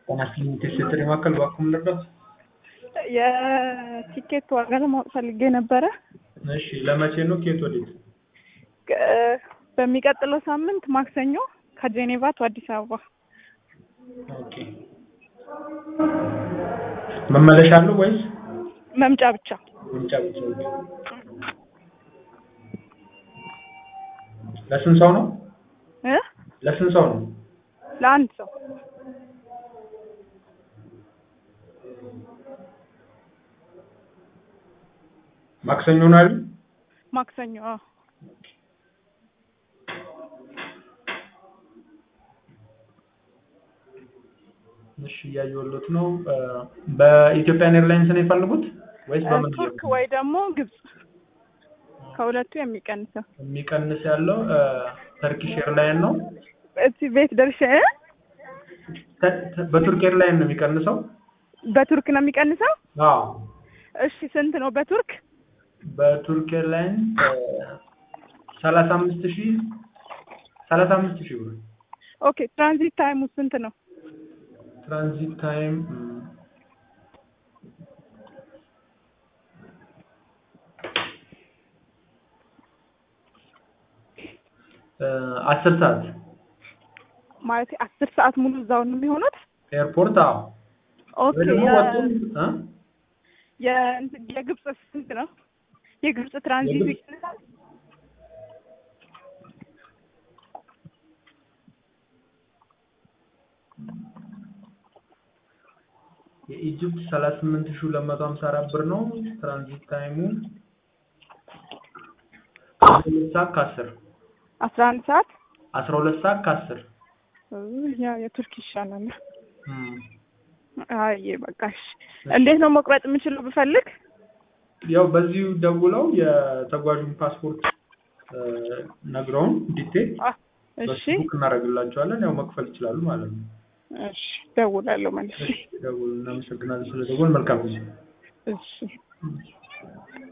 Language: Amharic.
ጤናስጥልኝ ቴሌ ማዕከል እባክዎ ምን ልርዳዎት? የቲኬት ዋጋ ለማወቅ ፈልጌ ነበረ። እሺ ለመቼ ነው? ከየት ወዴት? ቅ- በሚቀጥለው ሳምንት ማክሰኞ ከጄኔቫ ቱ አዲስ አበባ። ኦኬ መመለሻ አለው ወይስ መምጫ ብቻ። መምጫ ብቻ? ኦኬ። ለስንት ሰው ነው? እ ለስንት ሰው ነው? ለአንድ ሰው ማክሰኞ ነው አይደል? ማክሰኞ። አዎ። እሺ እያየሁሎት ነው። እ በኢትዮጵያን ኤርላይንስ ነው የፈለጉት ወይስ በምን? ቱርክ ወይ ደግሞ ግብጽ ከሁለቱ የሚቀንሰው የሚቀንስ ያለው እ ተርኪሽ ኤርላይን ነው። እዚህ ቤት ደርሼ እ? ተ- ተ- በቱርክ ኤርላይን ነው የሚቀንሰው። በቱርክ ነው የሚቀንሰው። አዎ እሺ ስንት ነው በቱርክ? በቱርክ ኤርላይን ሰላሳ አምስት ሺህ ሰላሳ አምስት ሺህ ብር ኦኬ ትራንዚት ታይሙ ስንት ነው? ትራንዚት ታይም እም፣ እ አስር ሰዓት ማለት አስር ሰዓት ሙሉ እዛው ነው የሚሆኑት? ኤርፖርት። አዎ ኦኬ ወይ ደግሞ የ- ወጡም እ የ- የግብጽ ስንት ነው? የግብጽ ትራንዚት የግብጽ- ይቀንሳል? የኢጅፕት ሰላሳ ስምንት ሺህ ሁለት መቶ ሀምሳ አራት ብር ነው። ትራንዚት ታይሙ አስራ ሁለት ሰዓት ከአስር አስራ አንድ ሰዓት አስራ ሁለት ሰዓት ከአስር እ ያ የቱርክ ይሻላል። እም። አይ በቃ እሺ። እንዴት ነው መቁረጥ የምችለው ብፈልግ? ያው በዚሁ ደውለው የተጓዡን ፓስፖርት እ ነግረውን ዲቴል አ እሺ በፌስቡክ እናደርግላቸዋለን። ያው መክፈል ይችላሉ ማለት ነው። እሺ ደውላለሁ መልሼ። ደውሉ። እናመሰግናለን ስለደወል። መልካም ጊዜ። እሺ